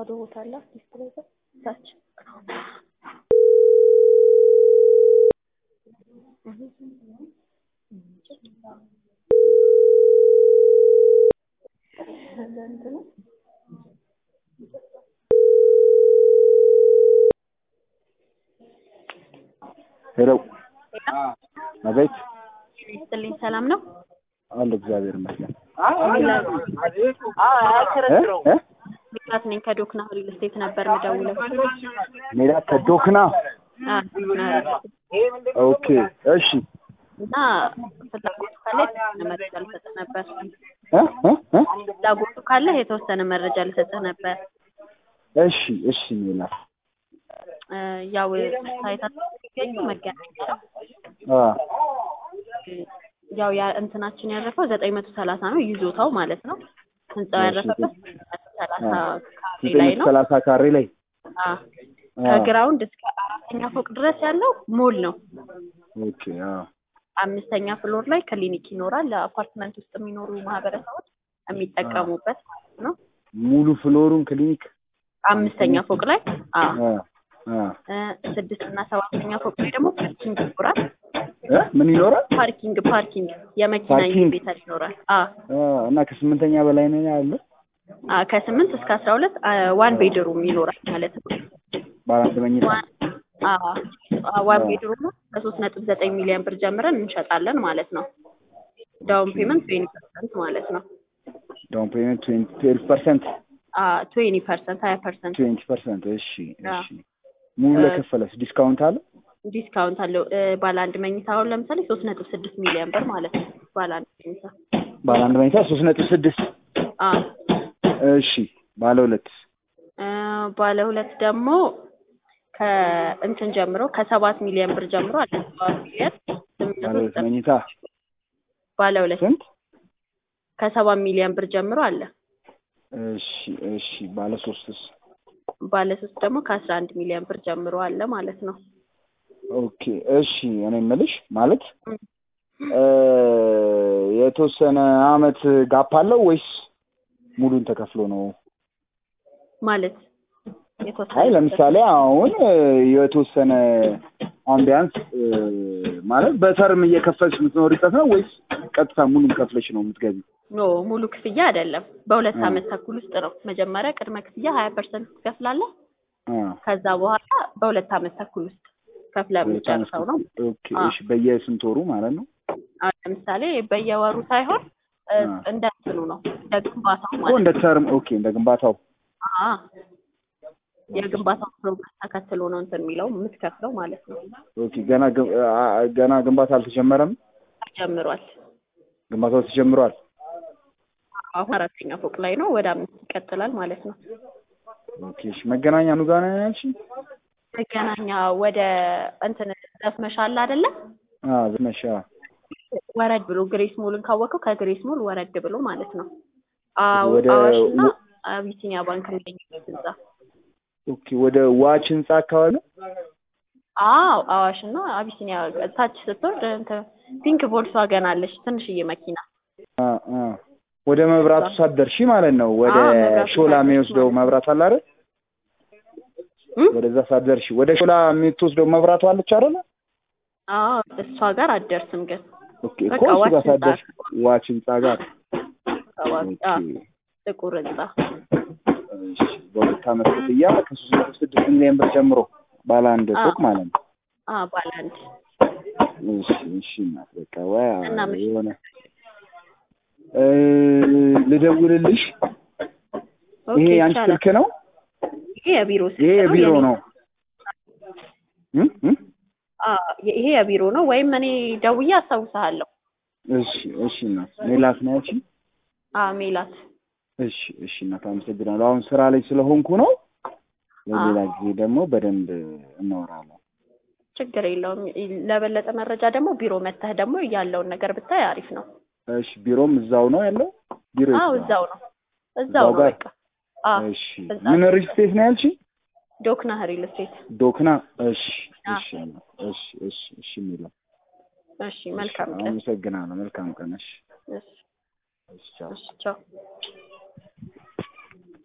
ባዶ ቦታ አለ ዲስፕሌይ ጋር ታች ሄሎ አቤት ይስጥልኝ ሰላም ነው አለ እግዚአብሔር ይመስገን እ? ሚላት ነኝ ከዶክና ሪል ስቴት ነበር የምደውለው ሜዳ ከዶክና አ፣ ዶክና ሪል ስቴት ኦኬ እሺ እና ፍላጎቱ ካለ የተወሰነ መረጃ ልሰጥህ ነበር እ? እ? እ? ፍላጎቱ ካለ የተወሰነ መረጃ ልሰጥህ ነበር እሺ እሺ ሜላት እ፣ ያው ሳይታችን የሚገኙ መገናኛ አ ያው ያ እንትናችን ያረፈው ዘጠኝ መቶ ሰላሳ ነው ይዞታው ማለት ነው ህንጻው ያረፈበት ሰላሳ ካሬ ዘጠኝ ላይ መቶ ነው ሰላሳ ካሬ ላይ አ፣ አ ከግራውንድ እስከ አራተኛ ፎቅ ድረስ ያለው ሞል ነው ኦኬ አ አምስተኛ ፍሎር ላይ ክሊኒክ ይኖራል ለአፓርትመንት ውስጥ የሚኖሩ ማህበረሰቦች የሚጠቀሙበት ማለት ነው ሙሉ ፍሎሩን ክሊኒክ አምስተኛ ፎቅ ላይ አ አ አ እ፣ ስድስት እና ሰባተኛ ፎቅ ላይ ደግሞ ፓርኪንግ ይኖራል እ? ምን ይኖራል ፓርኪንግ ፓርኪንግ የመኪና ፓርኪንግ? ቤታ ይኖራል አ አ እና ከስምንተኛ በላይ ነው ያለው አ ከስምንት እስከ አስራ ሁለት ዋን ቤድሩም ይኖራል ማለት ነው ባለ አንድ መኝታ ዋን አ አ ዋን ቤድሩም ከሶስት ነጥብ ዘጠኝ ሚሊዮን ብር ጀምረን እንሸጣለን ማለት ነው ዳውን ፔመንት ትዌንቲ ፐርሰንት ማለት ነው ዳውን ፔመንት ትዌልቭ ፐርሰንት አ ትዌንቲ ፐርሰንት ሀያ ፐርሰንት ትዌንቲ ፐርሰንት እሺ አ። እሺ ሙሉ እ፣ ለከፈለስ ዲስካውንት አለ ዲስካውንት አለው እ፣ ባለ አንድ መኝታ አሁን ለምሳሌ ሶስት ነጥብ ስድስት ሚሊዮን ብር ማለት ነው ባለ አንድ መኝታ ባለ አንድ መኝታ ሶስት ነጥብ ስድስት አ እሺ ባለ ሁለት እ፣ ባለ ሁለት ደግሞ ከእንትን ጀምሮ ከሰባት ሚሊዮን ብር ጀምሮ አለ ሰባት ሚሊዮን ስምንት ባለ መቶ ሁለት ዘጠኝ መኝታ ባለ ሁለት ስንት ከሰባት ሚሊዮን ብር ጀምሮ አለ እሺ እሺ ባለ ሶስትስ ባለ ሶስት ደግሞ ከአስራ አንድ ሚሊዮን ብር ጀምሮ አለ ማለት ነው ኦኬ እሺ እኔ የምልሽ ማለት እ፣ እ፣ የተወሰነ አመት ጋፕ አለው ወይስ ሙሉን ተከፍሎ ነው? ማለት አይ የተወሰነ ለምሳሌ አሁን እ፣ የተወሰነ አሁን ቢያንስ እ፣ ማለት በተርም እየከፈልሽ የምትኖሪበት ነው ወይስ ቀጥታ ሙሉን ከፍለሽ ነው የምትገቢው? ኖ ሙሉ ክፍያ አይደለም በሁለት እ። አመት ተኩል ውስጥ ነው መጀመሪያ ቅድመ ክፍያ ሀያ ፐርሰንት ትከፍላለህ አ ከዛ በኋላ በሁለት አመት ተኩል ውስጥ ከፍለ ሁለት አመት የምጨርሰው ነው ኦኬ አ። እሺ በየስንት ወሩ ማለት ነው? አሁን ለምሳሌ በየወሩ ሳይሆን እ፣ አ። እንደ እንትኑ ነው እንደ ግንባታው እኮ ማለት እንደ ተርም ኦኬ እንደ ግንባታው አ የግንባታው ፕሮግረስ ተከትሎ ነው እንትን የሚለው የምትከፍለው ማለት ነው ኦኬ ገና ግን- አ- አ- ገና ግንባታ አልተጀመረም? ጀምሯል ግንባታው ተጀምሯል? አሁን አራተኛ ፎቅ ላይ ነው ወደ አምስት ይቀጥላል ማለት ነው ኦኬ እሺ መገናኛ ኑ ጋር ነው ያልሽኝ? መገናኛ ወደ እንትን ዘፍመሻ አለ አይደለ አ ዝመሻ ወረድ ብሎ ግሬስ ሞልን ካወቀው ከግሬስ ሞል ወረድ ብሎ ማለት ነው ወደ አዋሽና አቢሲኒያ ባንክ የሚገኝበት ህንጻ ኦኬ ወደ ዋች ህንጻ አካባቢ ነው? አዎ አዋሽና አቢሲኒያ ታች ስትወርድ እንትን ፒንክ ቮልክስዋገን አለች ትንሽዬ መኪና አ አ ወደ መብራቱ ሳትደርሺ ማለት ነው። ወደ አዎ፣ መብራቱ ሾላ ሳትደርሺ የሚወስደው ማለት ነው። መብራት አለ አይደል? እም? ወደዛ ሳትደርሺ ወደ ሾላ የምትወስደው መብራቱ አለች አይደል? አዎ እሷ ጋር አትደርስም ግን ኦኬ በቃ እኮ እሱ ዋች ጋር ህንጻ ሳትደርሺ ዋች ህንጻ ጋር አካባቢ አዎ ኦኬ ጥቁር ህንጻ እሺ በሁለት ዓመት ክፍያ ከሶስት መቶ ስድስት ሚሊዮን ብር ጀምሮ ባለ አንድ አዎ። ፎቅ ማለት ነው። አዎ ባለ አንድ እሺ እሺ እናት በቃ ወይ እና ምን? የሆነ እ ልደውልልሽ። ኦኬ ይሄ የአንቺ ይቻላል ስልክ ነው? ይሄ የቢሮ ስልክ ይሄ ነው የቢሮ የኔ- ነው? እም እም አዎ ይሄ የቢሮ ነው ወይም እኔ ደውዬ አስታውስሃለሁ እሺ እሺ እናት ሜላት ነው ያልሽኝ? አዎ ሜላት እሺ እሺ እናት አመሰግናለሁ። አሁን ስራ ላይ ስለሆንኩ ነው። ለሌላ ጊዜ ደግሞ በደንብ እናወራለን። ችግር የለውም ለበለጠ መረጃ ደግሞ ቢሮ መተህ ደግሞ ያለውን ነገር ብታይ አሪፍ ነው እሺ ቢሮም እዛው ነው ያለው? ቢሮ የት አዎ ነው? እዛው ነው እዛው እዛው ነው ጋር? በቃ አዎ እሺ እዛ ምን ሪል ስቴት ነው ያልሽኝ? ዶክና ሪል ስቴት ዶክና። እሺ አዎ። እሺ እሺ እሺ እሺ የሚለው እሺ መልካም ቀን አመሰግናለሁ። መልካም ቀን። እሺ እሺ እሺ ቻው። እሺ ቻው